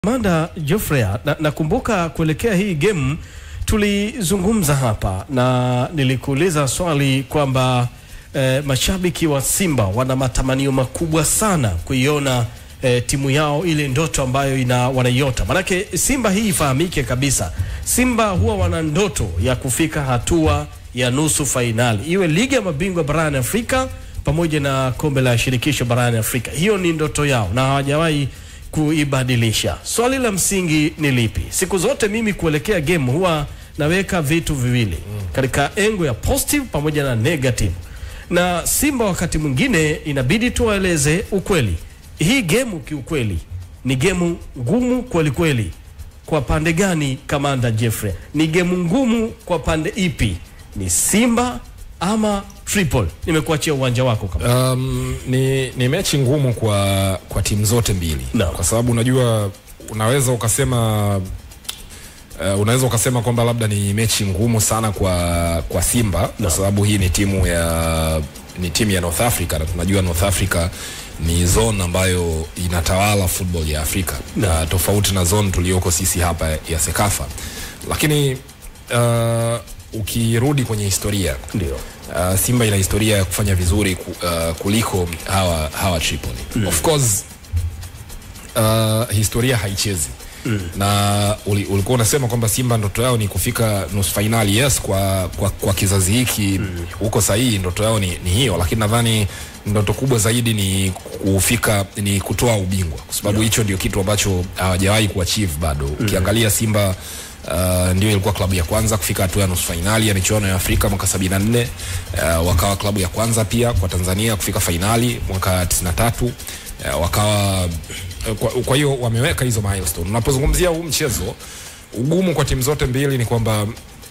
Manda Geoffrey, na, nakumbuka kuelekea hii game tulizungumza hapa na nilikuuliza swali kwamba eh, mashabiki wa Simba wana matamanio makubwa sana kuiona eh, timu yao ile ndoto ambayo ina wanaiota. Manake Simba hii ifahamike kabisa, Simba huwa wana ndoto ya kufika hatua ya nusu fainali, iwe ligi ya mabingwa barani Afrika pamoja na kombe la shirikisho barani Afrika. Hiyo ni ndoto yao na hawajawahi kuibadilisha. Swali la msingi ni lipi? Siku zote mimi kuelekea game huwa naweka vitu viwili katika engo ya positive pamoja na negative, na Simba wakati mwingine inabidi tuwaeleze ukweli. Hii game kiukweli ni gemu ngumu kweli kweli. Kwa pande gani, Kamanda Jeffrey? Ni gemu ngumu kwa pande ipi? Ni Simba ama Tripoli? Nimekuachia uwanja wako kama Um, ni, ni mechi ngumu kwa, kwa timu zote mbili No. kwa sababu unajua unaweza ukasema uh, unaweza ukasema kwamba labda ni mechi ngumu sana kwa, kwa Simba kwa sababu hii ni timu ya ni timu ya North Africa na tunajua North Africa ni zone ambayo inatawala football ya Afrika na tofauti na zone tulioko sisi hapa ya Sekafa, lakini uh, ukirudi kwenye historia ndio uh, Simba ina historia ya kufanya vizuri ku, uh, kuliko hawa, hawa Tripoli mm. Of course uh, historia haichezi mm. na uli, ulikuwa unasema kwamba Simba ndoto yao ni kufika nusu fainali. Yes, kwa, kwa, kwa kizazi hiki huko mm. sahihi ndoto yao ni, ni hiyo, lakini nadhani ndoto kubwa zaidi ni kufika ni kutoa ubingwa kwa sababu hicho ndio kitu ambacho hawajawahi kuachieve bado. Ukiangalia Simba Uh, ndio ilikuwa klabu ya kwanza kufika hatua ya nusu fainali ya michuano ya Afrika mwaka 74. Uh, wakawa klabu ya kwanza pia kwa Tanzania kufika fainali mwaka 93. Uh, wakawa kwa, kwa hiyo wameweka hizo milestone. Unapozungumzia huu mchezo, ugumu kwa timu zote mbili ni kwamba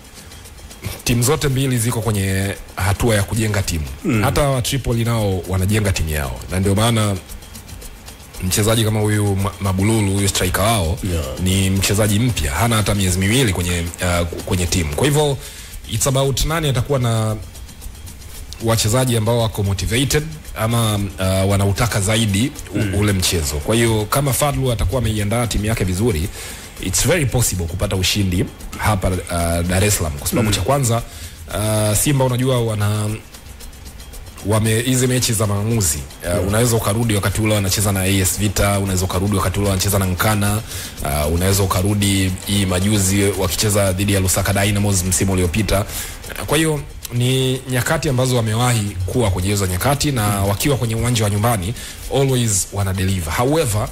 timu zote mbili ziko kwenye hatua ya kujenga timu mm. Hata wa Tripoli nao wanajenga timu yao, na ndio maana mchezaji kama huyu Ma- Mabululu huyu striker wao Yeah. ni mchezaji mpya, hana hata miezi miwili kwenye uh, kwenye timu. Kwa hivyo it's about nani atakuwa na wachezaji ambao wako motivated ama uh, wanautaka zaidi u, ule mchezo. Kwa hiyo kama Fadlu atakuwa ameiandaa timu yake vizuri, it's very possible kupata ushindi hapa uh, Dar es Salaam kwa sababu cha kwanza uh, Simba unajua wana wame hizi mechi za maamuzi uh, unaweza ukarudi wakati ule wanacheza na AS Vita, unaweza ukarudi wakati ule wanacheza na Nkana uh, unaweza ukarudi hii majuzi wakicheza dhidi ya Lusaka Dynamos msimu uliopita. Uh, Kwa hiyo ni nyakati ambazo wamewahi kuwa kwenye hizo nyakati na wakiwa kwenye uwanja wa nyumbani always wana deliver. However,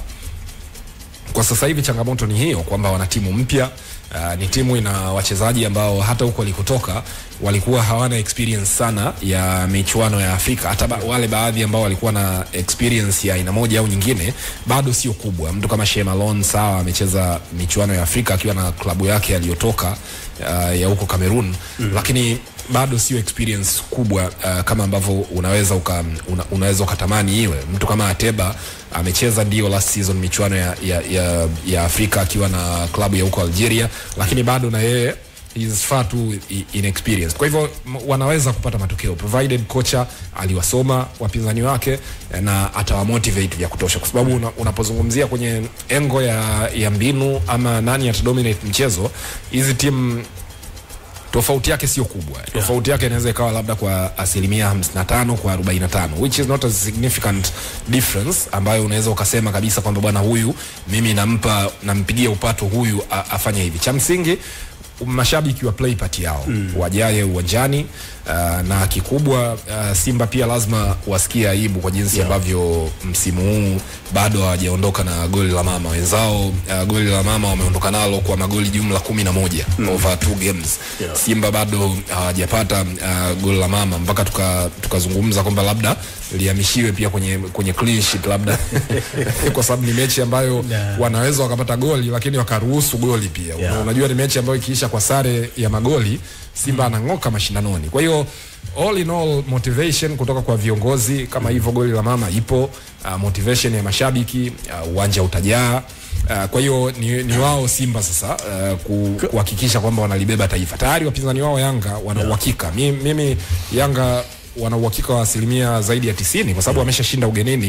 kwa sasa hivi changamoto ni hiyo kwamba wana timu mpya. Uh, ni timu ina wachezaji ambao hata huko walikotoka walikuwa hawana experience sana ya michuano ya Afrika. Hata ba wale baadhi ambao walikuwa na experience ya aina moja au nyingine bado sio kubwa. Mtu kama Shea Malone sawa, amecheza michuano ya Afrika akiwa na klabu yake aliyotoka uh, ya huko Cameroon mm. lakini bado sio experience kubwa uh, kama ambavyo unaweza uka, una, unaweza ukatamani iwe. Mtu kama Ateba amecheza ndio last season michuano ya, ya, ya, ya Afrika akiwa na klabu ya huko Algeria, lakini bado na yeye is far too i- inexperienced. Kwa hivyo m- wanaweza kupata matokeo provided kocha aliwasoma wapinzani wake eh, na atawamotivate vya kutosha, kwa sababu una, unapozungumzia kwenye engo ya, ya mbinu ama nani atadominate mchezo, hizi timu tofauti yake sio kubwa tofauti yake inaweza ikawa labda kwa asilimia 55 kwa 45 which is not a significant difference ambayo unaweza ukasema kabisa kwamba bwana huyu mimi nampa nampigia upato huyu a, afanye hivi cha msingi mashabiki wa play part yao mm. wajaye uwanjani uh, na kikubwa uh, Simba pia lazima wasikie aibu kwa jinsi Yeah. ambavyo msimu huu bado hawajaondoka na goli la mama wenzao. Uh, goli la mama wameondoka nalo kwa magoli jumla kumi na moja mm. over two games Yeah. Simba bado hawajapata uh, goli la mama mpaka tuka- tukazungumza kwamba labda lihamishiwe pia kwenye kwenye clean sheet labda kwa sababu ni mechi ambayo Yeah. wanaweza wakapata goli lakini wakaruhusu goli pia Yeah. unajua ni mechi ambayo ikiisha kwa sare ya magoli Simba anang'oka mashindanoni. Kwa hiyo all in all motivation kutoka kwa viongozi kama hivyo, goli la mama ipo, uh, motivation ya mashabiki, uh, uwanja utajaa. Uh, kwa hiyo ni, ni wao Simba sasa uh, ku- kuhakikisha kwamba wanalibeba taifa. Tayari wapinzani wao Yanga wana uhakika. Mi- Mimi Yanga wana uhakika wa asilimia zaidi ya tisini kwa sababu wameshashinda ugenini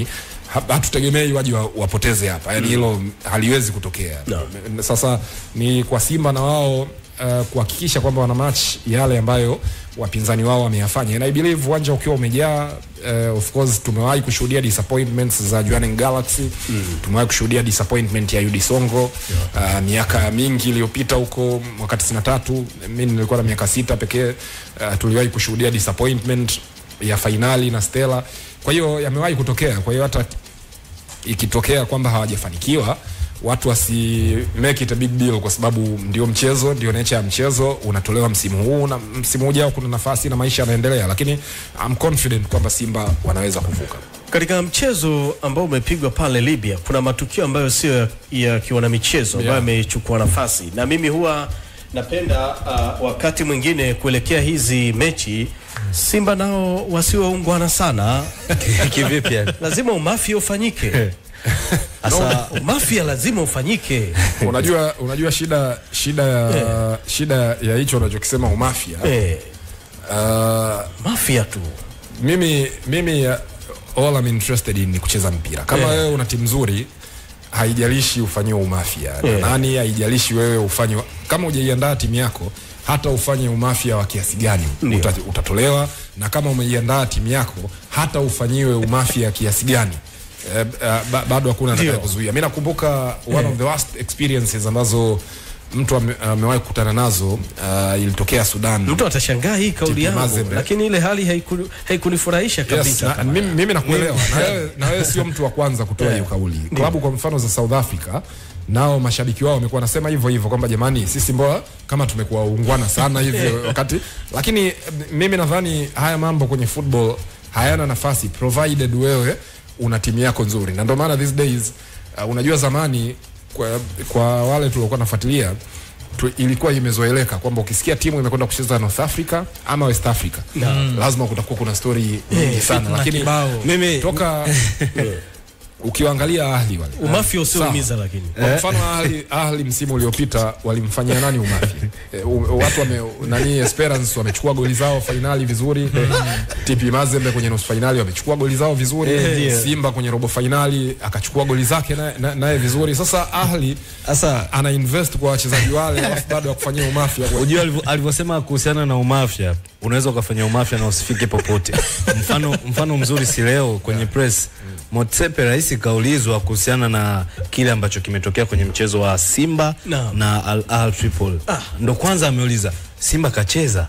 ha- hatutegemei waje wa- wapoteze hapa yani hilo haliwezi kutokea No. sasa ni kwa simba na wao uh, kuhakikisha kwamba wana match yale ambayo wapinzani wao wameyafanya and i believe uwanja ukiwa umejaa uh, of course tumewahi kushuhudia disappointments za Jwaneng Galaxy mm. tumewahi kushuhudia disappointment ya UD Songo yeah. uh, miaka mingi iliyopita huko mwaka 93 mimi nilikuwa na miaka sita pekee uh, tuliwahi kushuhudia disappointment ya fainali na Stella kwa hiyo yamewahi kutokea kwa hiyo hata ikitokea kwamba hawajafanikiwa watu wasi make it a big deal kwa sababu ndio mchezo ndio nature ya mchezo unatolewa msimu huu na msimu ujao kuna nafasi na maisha yanaendelea lakini I'm confident kwamba Simba wanaweza kuvuka Katika mchezo ambao umepigwa pale Libya, kuna matukio ambayo sio ya- ya kiwana michezo ambayo Yeah. yamechukua nafasi, na mimi huwa napenda uh, wakati mwingine kuelekea hizi mechi Simba nao wasiwaungwana sana, kivipi yani? lazima umafia ufanyike. Sasa Umafia lazima ufanyike. unajua unajua shida shida ya shida ya hicho unachokisema umafia Eh, uh, mafia tu mimi mimi uh, all I'm interested in ni kucheza mpira kama Yeah. wewe una timu nzuri haijalishi ufanyiwe umafia na Yeah. nani haijalishi wewe ufanywe kama hujaiandaa timu yako hata ufanye umafia wa kiasi gani Ndio. uta, utatolewa na kama umeiandaa timu yako hata ufanyiwe umafia kiasi gani eh, eh, ba, bado hakuna Ndio. atakaye kuzuia mi nakumbuka one of the worst experiences ambazo mtu ame- amewahi kukutana nazo uh, ilitokea Sudan mtu atashangaa hii kauli Tipi yangu, Mazembe. lakini ile hali haiku- haikunifurahisha Yes, kabisa. na, kama- mimi, mimi nakuelewa na wewe na wewe sio mtu wa kwanza kutoa hiyo kauli. Klabu kwa mfano za South Africa nao mashabiki wao wamekuwa nasema hivyo hivyo kwamba jamani, sisi mbona kama tumekuwa ungwana sana hivyo wakati, lakini eh, mimi nadhani haya mambo kwenye football hayana nafasi provided wewe una timu yako nzuri, na ndio maana these days uh, unajua zamani kwa, kwa wale tuliokuwa nafuatilia tu, ilikuwa imezoeleka kwamba ukisikia timu imekwenda kucheza North Africa ama West Africa lazima kutakuwa kuna story nyingi sana, lakini mimi toka ukiwaangalia Ahli wale umafia Sawa. usioumiza lakini kwa mfano Ahli, Ahli msimu uliopita walimfanyia nani umafia? E, u- watu wame, nani Esperance wamechukua goli zao fainali vizuri. TP Mazembe kwenye nusu fainali wamechukua goli zao vizuri. Simba kwenye robo fainali akachukua goli zake naye na, naye vizuri. Sasa Ahli sasa ana invest kwa wachezaji wale alafu bado akufanyia umafia kwa Unajua alivyo- alivyosema kuhusiana na umafia, unaweza ukafanya umafia na usifike popote. Mfano, mfano mzuri si leo kwenye press Motsepe rais kaulizwa kuhusiana na kile ambacho kimetokea kwenye mchezo wa Simba Naam. na Al Ahly Tripoli. Ndo kwanza ameuliza Simba kacheza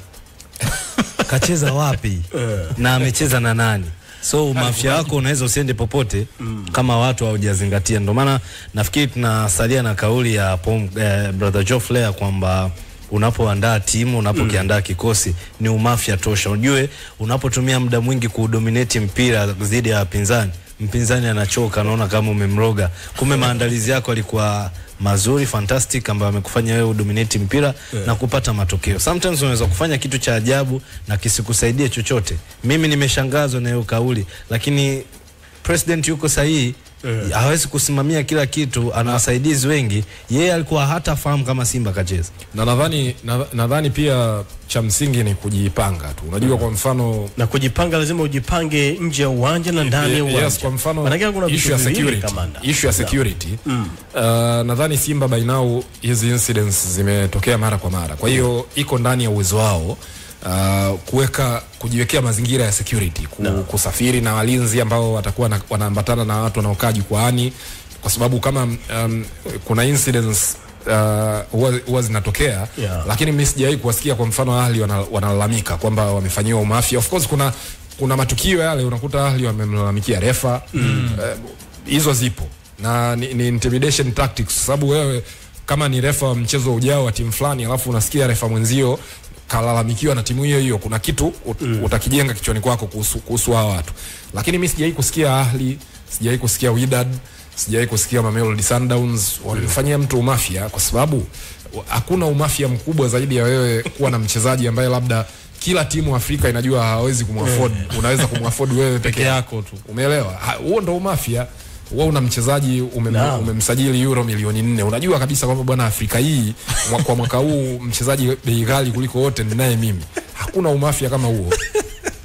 kacheza wapi na amecheza na nani? So umafia wako unaweza usiende popote kama watu hawajazingatia. Ndio maana nafikiri tunasalia na kauli ya Pom, eh, brother Joe Flair kwamba unapoandaa timu unapokiandaa kikosi ni umafia tosha. Ujue unapotumia muda mwingi kudominate mpira dhidi ya wapinzani, mpinzani anachoka, anaona kama umemroga. Kumbe maandalizi yako yalikuwa mazuri fantastic, ambayo amekufanya wewe udominate mpira na kupata matokeo. Sometimes unaweza kufanya kitu cha ajabu na kisikusaidie chochote. Mimi nimeshangazwa na hiyo kauli, lakini president yuko sahihi hawezi kusimamia kila kitu, ana wasaidizi wengi. Yeye alikuwa hata fahamu kama Simba kacheza. na nadhani na- nadhani pia cha msingi ni kujipanga tu. Unajua kwa mfano na kujipanga, lazima ujipange nje ya uwanja na ndani ya uwanja. yes, kwa mfano Maanake kuna issue vitu ya viwili security, kamanda. issue ya security uh, nadhani Simba by now hizi incidents zimetokea mara kwa mara, kwa hiyo iko ndani ya uwezo wao uh, kuweka kujiwekea mazingira ya security ku, kusafiri na walinzi ambao watakuwa na, wanaambatana na watu wanaokaa jukwaani, kwa sababu kama um, kuna incidents uh, huwa huwa zinatokea Yeah. lakini mimi sijawahi kuwasikia kwa mfano Ahli wana- wanalalamika kwamba wamefanyiwa umafia. Of course kuna kuna matukio yale unakuta Ahli wamemlalamikia refa Eh, hizo zipo na ni, ni intimidation tactics, kwa sababu wewe kama ni refa wa mchezo ujao wa timu fulani, alafu unasikia refa mwenzio kalalamikiwa na timu hiyo hiyo, kuna kitu ut, utakijenga kichwani kwako kuhusu kuhusu hao watu. Lakini mimi sijawahi kusikia Ahli, sijawahi kusikia Wydad, sijawahi kusikia Mamelodi Sundowns wamefanyia mtu umafia, kwa sababu hakuna umafia mkubwa zaidi ya wewe kuwa na mchezaji ambaye labda kila timu Afrika inajua hawezi kumwafford, unaweza kumwafford wewe peke yako tu. Umeelewa? Ha- Huo ndo umafia. Wewe una mchezaji umem, Naam. umemsajili euro milioni nne, unajua kabisa kwamba bwana, Afrika hii mwa- kwa mwaka huu mchezaji bei ghali kuliko wote ni naye mimi. Hakuna umafia kama huo.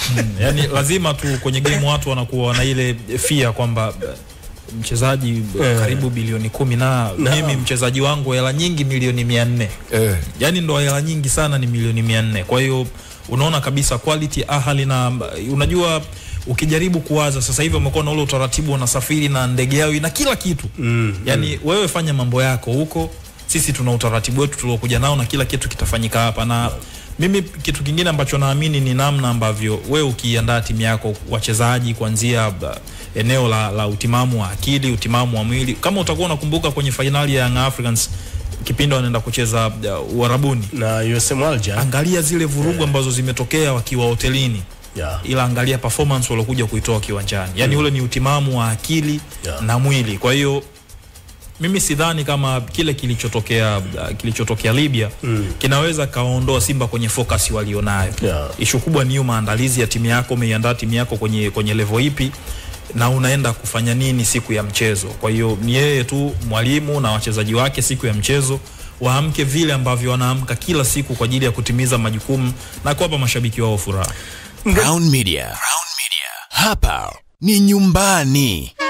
yani lazima tu kwenye game watu wanakuwa wana ile fia kwamba eh, mchezaji eh, karibu bilioni kumi na mimi mchezaji wangu hela nyingi milioni mia nne eh, yani ndo hela nyingi sana ni milioni mia nne kwa hiyo unaona kabisa quality ahali na unajua ukijaribu kuwaza sasa hivi wamekuwa na ule utaratibu wanasafiri na ndege yao na kila kitu mm, yani mm. wewe fanya mambo yako huko sisi tuna utaratibu wetu tuliokuja nao na kila kitu kitafanyika hapa na mimi kitu kingine ambacho naamini ni namna ambavyo wewe ukiandaa timu yako wachezaji kuanzia uh, eneo la, la utimamu wa akili utimamu wa mwili kama utakuwa unakumbuka kwenye fainali ya Young Africans kipindi wanaenda kucheza uh, Uarabuni na USM Alger angalia zile vurugu ambazo zimetokea wakiwa hotelini yeah. ila angalia performance waliokuja kuitoa kiwanjani yani ule ni utimamu wa akili Yeah. na mwili kwa hiyo mimi sidhani kama kile kilichotokea uh, kilichotokea Libya mm. kinaweza kaondoa Simba kwenye focus walionayo Yeah. ishu kubwa ni hiyo maandalizi ya timu yako umeiandaa timu yako kwenye kwenye level ipi na unaenda kufanya nini siku ya mchezo kwa hiyo ni yeye tu mwalimu na wachezaji wake siku ya mchezo waamke vile ambavyo wanaamka kila siku kwa ajili ya kutimiza majukumu na kuwapa mashabiki wao furaha Crown Media. Crown Media. Hapa ni nyumbani.